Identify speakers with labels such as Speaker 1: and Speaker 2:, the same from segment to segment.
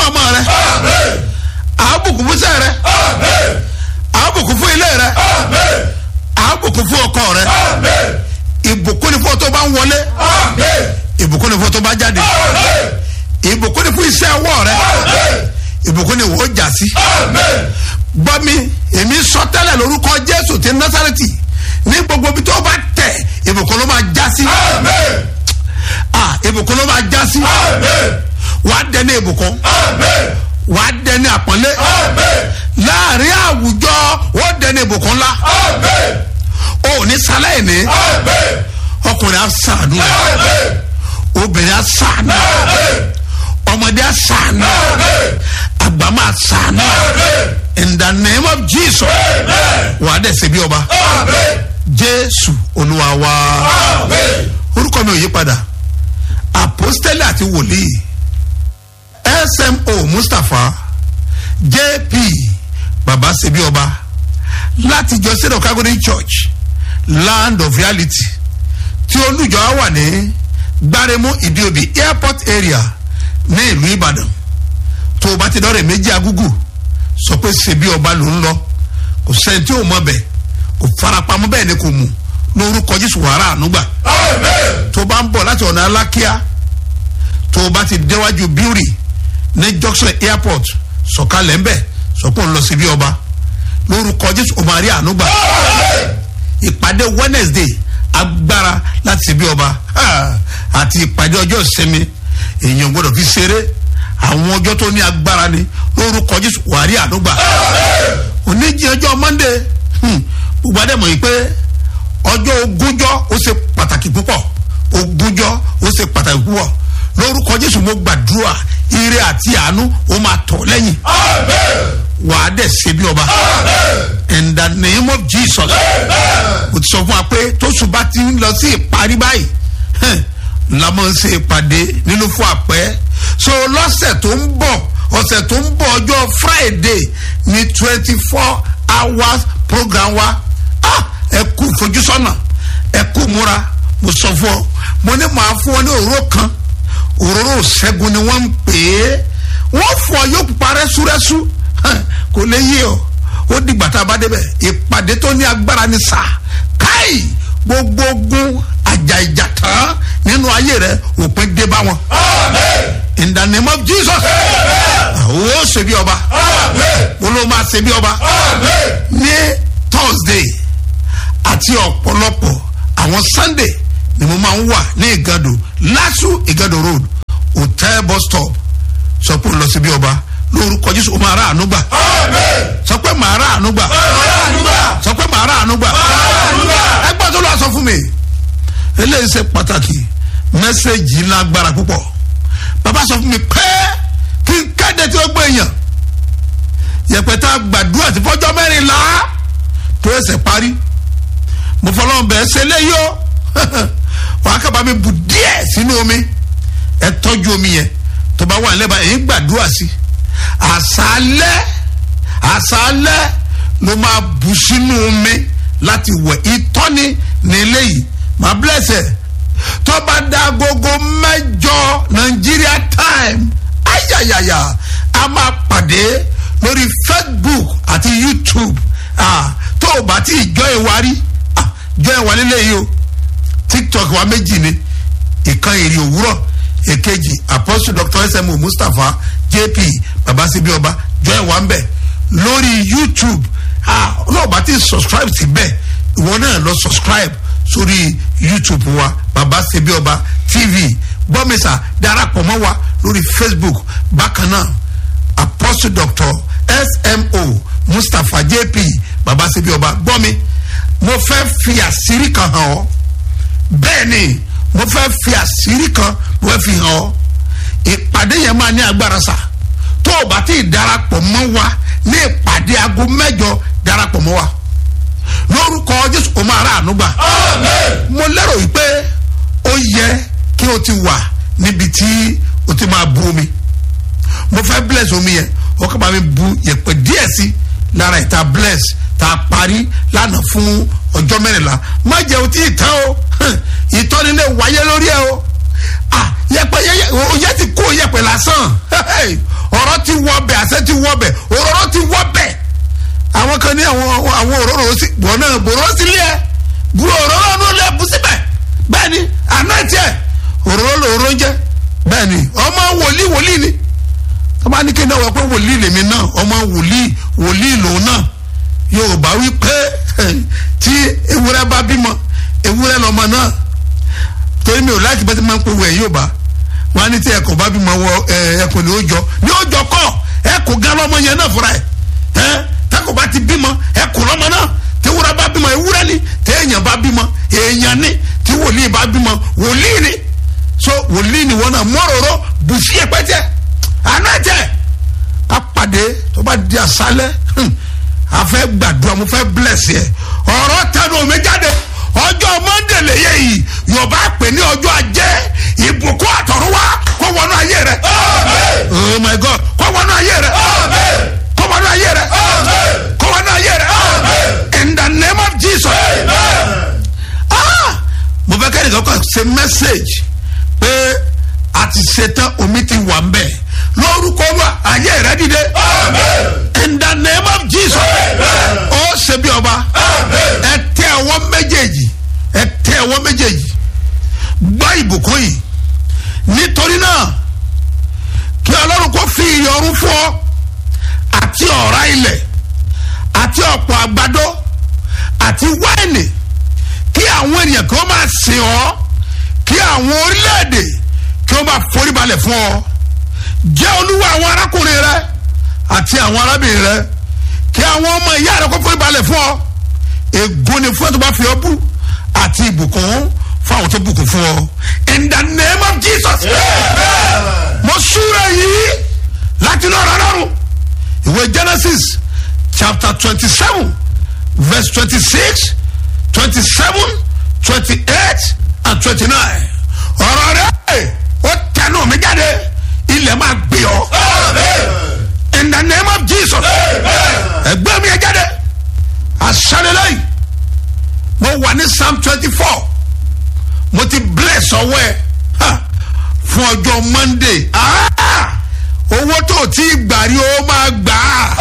Speaker 1: ọmọ rẹ àbùkún fún sẹ́ rẹ àbùkún fún ilé rẹ àbùkún fún ọkọ rẹ ìbùkún ni fún ọ tó bá ń wọlé ìbùkún ni fún ọ tó bá jáde ìbùkún ni fún iṣẹ́ ọwọ́ rẹ ìbùkún ni wò ó jà sí gbọ́ mi èmi sọ tẹ́lẹ̀ lórúkọ jésù ti násàrẹ́tì ní gbogbo ibi tó bá tẹ̀ ìbùkún ló máa já sí ah ìbùkún ló máa já sí wàá dẹni ìbùkún wàá dẹni àpọ́nlé láàrin àwùjọ ó dẹni ìbùkún ńlá o ò ní sálẹ̀ ní ọkùnrin á sàánú obìnrin á sàánú ọmọdé á sàánú àgbà máa sàánú in the name of jesus wàá dẹ̀ ṣe bí ọba jésù olúwa wa orúkọ mi ò yí padà apostoli àti wòlíì smo mustapha jp baba ṣebí ọba láti jọ sẹ́dọ̀ calgary church land of reality tí olùjọ wà ní gbáremú ìdíòbí airport area ní ìlú ìbàdàn tó o bá ti dọ́rẹ̀ méjì agúgù sọ pé ṣebí ọba ló ń lọ kò sẹ́ni tí ò mọ̀ bẹ́ẹ̀ kò farapamọ́ bẹ́ẹ̀ ni kò mú lórúkọ jésù wàrà ànúgbà tó o bá ń bọ̀ láti ọ̀nà alákíá tó o bá ti déwájú bíúrì ní junction airport sọ̀kalẹ̀ ń bẹ̀ sọ̀pọ̀ ń lọ síbí ọba lórúkọ jésù o máa rí ànúgbà ìpàdé wednesday agbára láti síbí ọba àti ìpàdé ọjọ́ ìsinmi èèyàn gbọ́dọ̀ fi ṣeré àwọn ọjọ́ tó ní agbára ni lórúkọ jésù wàá rí ànúgbà oníjì ọjọ́ monday gbogbo adẹ́mọ̀ yìí pé ọjọ́ ogúnjọ́ ó ṣe pàtàkì púpọ̀ ogúnjọ́ ó ṣe pàtàkì púpọ̀ lórúkọ jésù mo gbàdúrà ire àti àánú ó máa tọ̀ lẹ́yìn wà á dẹ̀ ṣe bí ọba in the name of jesus mo ti sọ fún wa pé tóṣù bá ti ń lọ sí ìparí báyìí la máa ń ṣe ìpàdé nínú fún àpẹ́ so lọ́sẹ̀ tó ń bọ̀ ọ̀sẹ̀ tó ń bọ̀ ọjọ́ friday ní twenty four hours program wa ah ẹ kú ìfojúsọ́nà ẹ kú múra mo sọ fún ọ mo ní màá fún ọ ní òróró kan òróró ṣẹ́gun ni wọ́n ń pè é wọ́n fọ yóò pupa rẹ́súrẹ́sú kò lè yé ọ ó dìgbà tá a bá débẹ̀ ìpàdé tó ní agbára ní sà káì gbogbo ogun àjà ìjà tán nínú ayé rẹ òpin dé bá wọn. in the name of jesus ó ṣe bí ọba ó ló máa ṣe bí ọba ní thursday àti ọ̀pọ̀lọpọ̀ àwọn sunday ni mo máa ń wà ní ìgàdò lásù ìgàdò road hotel bus stop sọ pé ó lọ sí bí ọba lórúkọ jésù ó máa rà àánú gbà sọ pé màá rà àánú gbà sọ pé màá rà àánú gbà ẹgbẹ́ tó lọ sọ fún mi eléyìí ṣe pàtàkì mẹ́sẹ̀gì lágbára púpọ̀ bàbá sọ fún mi pé kí n kéde tí ó gbé èèyàn yẹpẹta gbàdúrà tí fọjọ́ mẹ́rìnlá tó ẹsẹ̀ parí mo fọlọ́n bẹ́ẹ̀ ṣe léyìí o wàá kábàá mi bù díẹ̀ sínú omi ẹ tọ́jú omi yẹn tó bá wà lẹ́bàá èyí gbàdúrà sí àṣálẹ́ àṣálẹ́ ló máa bù sínú omi láti wẹ̀ ìtọ́ni ní eléyìí máa blẹ̀sẹ̀ tó bá da gogo mẹ́jọ Nigeria time ayayaya a máa pàdé lórí Facebook àti YouTube ah, tó o bá ti jọ ìwárí ah, jọ ìwárí lẹ́yìn o TikTok wa méjì ni ìkan èrè òwúrọ̀ èkejì apostle dr smu mustapha jp babasibi ọba joy wambe lórí youtube ah olóòbá ti subscribe síbẹ̀ ìwọ náà lọ subscribe sórí youtube wa babasibi ọba tv gbọ́mísà darapọ̀ mọ́ wa lórí facebook bákan náà apostle dr smo mustapha jp babasibi ọba gbọ́mi mo fẹ́ fi àṣírí kan hàn ọ́ bẹ́ẹ̀ ni mo fẹ́ fi àṣírí kan mo fẹ́ fi hàn ọ́ ìpàdé yẹn máa ní agbára sà tó o bá ti darapọ̀ mọ́ wa ní ìpàdé aago mẹ́jọ darapọ̀ mọ́ wa lórúkọ jésù o máa rà àánú gbà mo lérò wípé ó yẹ kí o ti wà níbi tí o ti máa bu omi mo fẹ́ bless omi yẹn o kàn bá mi bu yẹ̀pẹ̀ díẹ̀ sí lára ìta bless tá a parí lánàá fún ọjọ́ mẹ́rìnlá má jẹ́ o tí ì tán o ìtọ́ni lè wáyé lórí ẹ o yẹpẹ yẹ ti kó yẹpẹ lásán ọ̀rọ̀ ti wọ bẹ̀ àṣẹ ti wọ bẹ̀ òróró ti wọ bẹ̀ àwọn kan ní àwọn àwọn òróró sí wọn náà bòró sílé ẹ bu òróró ọdún lẹ bù síbẹ̀ bẹ́ẹ̀ ni àná tiẹ̀ òróró lòróró jẹ́ bẹ́ẹ̀ ni ọmọ wòlíì wòlíì ni ọba ní kí n náà wọ pé wòlíì lèmi náà ọmọ wòlíì wòlíì lòun náà yorùbá wí pé tí ewúrẹ́ bá bímọ ewúrẹ́ lọ́mọ náà torí mi ò láti bẹ́ẹ̀ tí máa ń pè wẹ̀ yorùbá wọn á ní tí ẹkọ bá bímọ wọ ẹkọ ní ọjọ́ ní ọjọ́ kọ ẹkọ gan lọ́mọ yẹn náà fúnra ẹ ẹ tẹkọ bá ti bímọ ẹkọ lọ́mọ náà tewúrẹ́ bá bímọ ewúrẹ́ ni téèyàn bá bímọ èèyàn ni tí wòlíì bá bímọ wòlíì ni so wòlíì ni wọn náà mọ́rọ̀rọ̀ bùsí ẹ̀pẹ́tẹ́ anájẹ́ apàdé tó bá di àṣálẹ́ a fẹ́ gbàdúrà mo fẹ́ bless yẹ ọ̀rọ̀ tẹnu omi jáde ọjọ́ monday lèyẹ yìí yorùbá pè ní ọjọ́ ajé ìbùkún àtọ̀runwá kó wọnú ayé rẹ oh my god kó wọnú ayé rẹ kó wọnú ayé rẹ kó wọnú ayé rẹ in the name of jesus ah mo fẹ́ kẹ́ni kankan ṣe message pé a ti ṣetán omi ti wà ń bẹ̀ lórúkọ wa ayé rẹ dìde in the name of jesus ó ṣe bí ọba ẹ tẹ ọwọ́ méjèèjì ẹ tẹ ọwọ́ méjèèjì gbọ́ ìbùkún yìí nítorí náà kí ọlọ́run kó fi ìyọrun fún ọ àti ọ̀rá ilẹ̀ àti ọ̀pọ̀ àgbàdo àti wáìnì kí àwọn ènìyàn kí wọ́n máa sìn ọ́ kí àwọn orílẹ̀-èdè kí wọ́n máa foríbalẹ̀ fún ọ jẹ́ olúwa àwọn arákùnrin rẹ àti àwọn arábìnrin rẹ kí àwọn ọmọ ìyá rẹ kó foríbalẹ̀ fún ọ ègún ni fún ẹ tó bá fi ọ bú àti ìbùkún fún àwọn tó bùkún fún ọ in the name of jesus mo súra yìí láti náà rárá rò ìwé genesis chapter twenty seven verse twenty six twenty seven twenty eight and twenty nine ọ̀rọ̀ rẹ̀ ó tẹnu mi jáde ilẹ̀ máa gbé ọ in the name of jesus ẹgbẹ́ mi ẹ jáde asanilẹ́yìn mo wà ní psalm twenty four mo ti bless ọwọ́ ẹ fún ọjọ́ monday owó tó ti gbà rí o máa gbà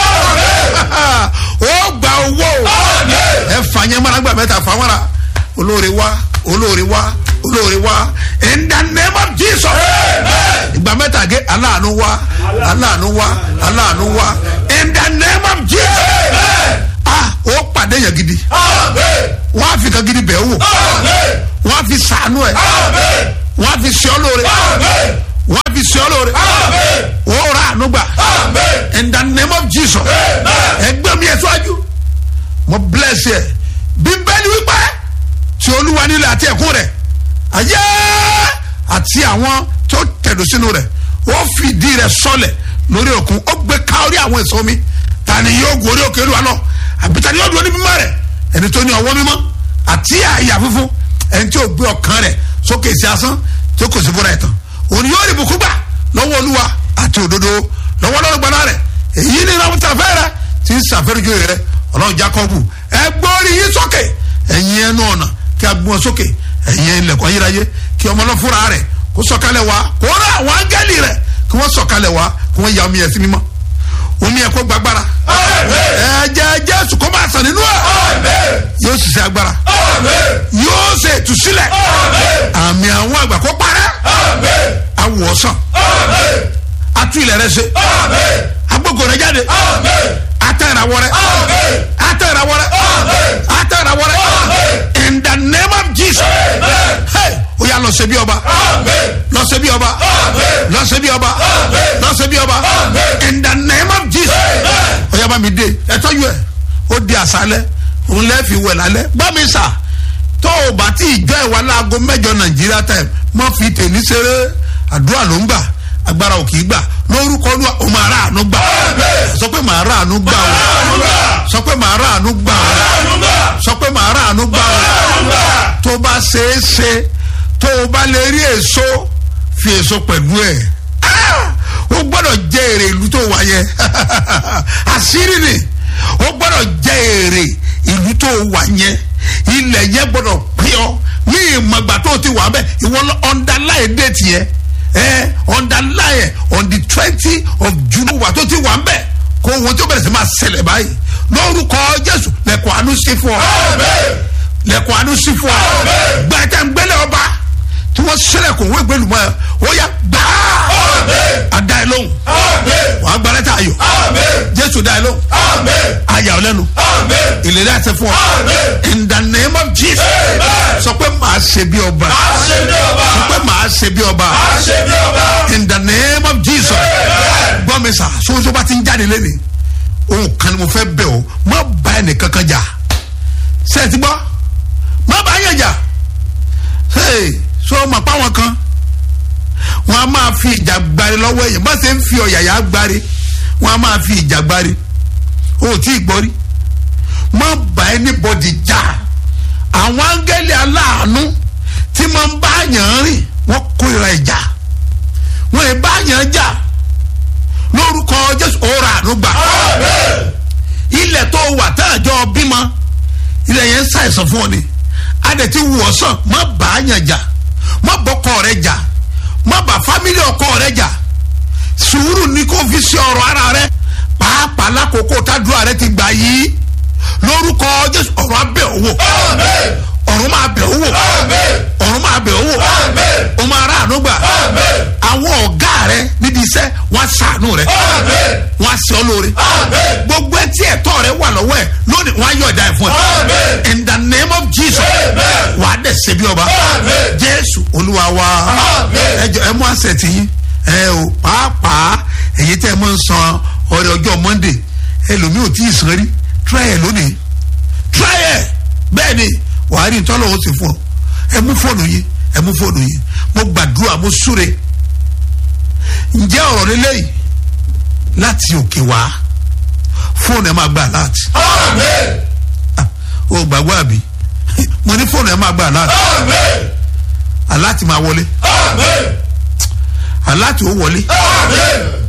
Speaker 1: á ó gba owó ẹ fà yẹn mọ́ra gbà mẹ́ta fà mọ́ra olóore wá olóore wá olóore wá in the name of jesus ìgbà mẹ́ta gé aláàánú wá aláàánú wá aláàánú wá in the name of jesus ah ó pàdé yẹn gidi wọ́n á fi kan gidi bẹ̀ wò wọ́n á fi sànú ẹ̀ wọ́n á fi ṣe ọ́ lóore wọ́n á fi ṣe ọ́ lóore ó rà ànú gbà in the name of jesus ẹgbẹ́ mi ẹ̀ síwájú mo bless yẹ bíbélì wípé tí olúwa nílẹ̀ àti ẹ̀kún rẹ̀ ayé àti àwọn tó tẹ̀dó sínú rẹ̀ ó fìdí rẹ̀ sọlẹ̀ lórí òkun ó gbé ká orí àwọn èso mi ta ni yóò gorí òkè olúwa lọ àbí ta ni yóò dúró ní mímọ́ rẹ̀ ẹni tó ní ọwọ́ mímọ́ àti àyà fúnfún ẹni tí ó gbé ọkàn rẹ̀ sókè sí asán tí ó kò sí fúnra ẹ̀ tán òun yóò rí bùkún gbà lọ́wọ́ olúwa àti òdodo lọ́wọ́ lọ́rùn gbaná rẹ̀ èyí ni ìrànwọ́ tàfẹ́ rẹ̀ ti ń sàfẹ́rẹ́jọ rẹ̀ ọlọ́run jacob ẹ gbórí yín sókè ẹ̀yin ẹnu ọ̀nà kí a gbọ́n sókè ẹ̀yin ilẹ̀kùn ayérayé kí ọmọ náà fúnra rẹ̀ kó sọ̀kalẹ̀ wá kó rà àwọn áńgẹ́lì rẹ̀ kí wọ́n sọ̀kalẹ̀ wá kí wọ́n ya omi ẹ̀ sí mímọ́ omi ẹ̀ kó gbàgbára ẹ̀jẹ̀ jésù kó máa sàn nínú ẹ̀ yóò sì ṣe agbára yóò ṣe ìtúsílẹ̀ àmì àwọn àgbà kó parẹ́ awòsàn atu ilẹ̀ rẹ ṣe agbógo rẹ jáde atẹ ìràwọ̀ rẹ atẹ ìràwọ̀ rẹ atẹ ìràwọ̀ rẹ in the name of jesus hey o yà lọ ṣe bí ọba lọ ṣe bí ọba lọ ṣe bí ọba lọ ṣe bí ọba in the name of jesus o yà bá mi dé ẹ tọ́jú ẹ ó di àṣálẹ́ òun lẹ́ fi wẹ̀ lálẹ́ bá mi sà tó o bá tí ìjọ ìwà láago mẹ́jọ nàìjíríà time mọ́ fi tèmi ṣeré àdúrà ló ń gbà agbára ò kì í gbà lórúkọ olúwa o máa rà àánú gbà sọ pé màá rà àánú gbà o sọ pé màá rà àánú gbà o sọ pé màá rà àánú gbà o tó bá ṣeé ṣe tó o bá lè rí èso fi èso pẹ̀lú ẹ̀ o gbọ́dọ̀ jẹ èrè ìlú tó wà yẹn àṣírí ni o gbọ́dọ̀ jẹ èrè ìlú tó wà yẹn ilẹ̀ yẹn gbọ́dọ̀ pín ọ ní ìmọ̀gbà tó ti wà bẹ́ẹ̀ ìwọ ọ̀ndàláì déètì yẹn ẹ underline on the twenty of june wà tó ti wà ń bẹ̀ kó wọn tó bẹ̀rẹ̀ sí máa ṣẹlẹ̀ báyìí lórúkọ jésù lẹ́kọ̀ọ́ àánú sí fún ọ lẹ́kọ̀ọ́ àánú sí fún ọ gbẹ̀tẹ̀ ń gbẹ́lẹ̀ ọba tí wọ́n ṣẹlẹ̀ kò wọ́n ìgbẹ́lu mọ́ ẹ ó yà gbàá àdá ẹ lóhùn wàá gba lẹ́tà ayọ̀ jésù dá ẹ lóhùn ayà ọ lẹ́nu ìlérí àti fún ọ in the name of jesus sọ pé màá ṣe bí ọba sọ pé màá ṣe bí ọba in the name of jesus gbọ́ mi sà sọ́sọ́ bá ti ń jáde lẹ́nu òun kan ni mo fẹ́ bẹ̀ ọ́ má bá ẹnì kankan jà sẹ́ẹ̀tì gbọ́ má bá yẹn jà sọ ma pa wọn kan wọn a máa fi ìjà gbari lọ́wọ́ èèyàn bá ṣe ń fi ọ̀yàyà gbari wọn a máa fi ìjà gbari o ò tí ì gbọ́ rí má bá anybody jà àwọn áńgẹ́lì aláàánú tí máa ń bá yàn rìn wọ́n kórìíra ìjà wọ́n ì bá yàn jà lórúkọ jésù ọ̀rọ̀ àánú gbà ilẹ̀ tó wà tá àjọ bímọ ilẹ̀ yẹn ń ṣàìsàn fún ọ ni adẹ̀ ti wù ọ́ sàn má bá yàn jà má bọ́kọ rẹ jà má bá fámílì ọkọ rẹ jà sùúrù ni kò fi ṣe ọ̀rọ̀ ara rẹ pàápàá lákòókò tádùá rẹ ti gbà yìí lórúkọ jésù ọ̀rọ̀ abẹ́ òwò ọ̀run máa bẹ̀ owó ọ̀run máa bẹ̀ owó o máa rà àánú gbà àwọn ọ̀gá rẹ níbi iṣẹ́ wọ́n ṣàánú rẹ wọ́n ṣe ọ́ lóore gbogbo ẹtí ẹ̀tọ́ rẹ wà lọ́wọ́ ẹ̀ lónìí wọ́n á yọ̀ ọ̀dà ẹ̀ fún ẹ in the name of jesus wà á dẹ̀ ṣe bí ọba jésù olúwa wa ẹ jọ ẹ mú àṣẹ tì yín ẹ o pàápàá èyí tẹ́ ẹ mọ̀ ń san ọ̀rẹ́ ọjọ́ monday ẹlòmíì ò tí ì san rí try ẹ lónìí try ẹ bẹ́ẹ̀ ni wàá rí ntọ́lọ́ ó sì fún ọ ẹ mú fóònù yìí ẹ mú fóònù yìí mo gbàdúrà mo súre ǹjẹ́ ọ̀rọ̀ lélẹ́yìí láti òkè wá fóònù ẹ máa gbà láti. o gbàgbọ́ àbí mo ní fóònù ẹ máa gbà láti. aláàtì máa wọlé aláàtì ó wọlé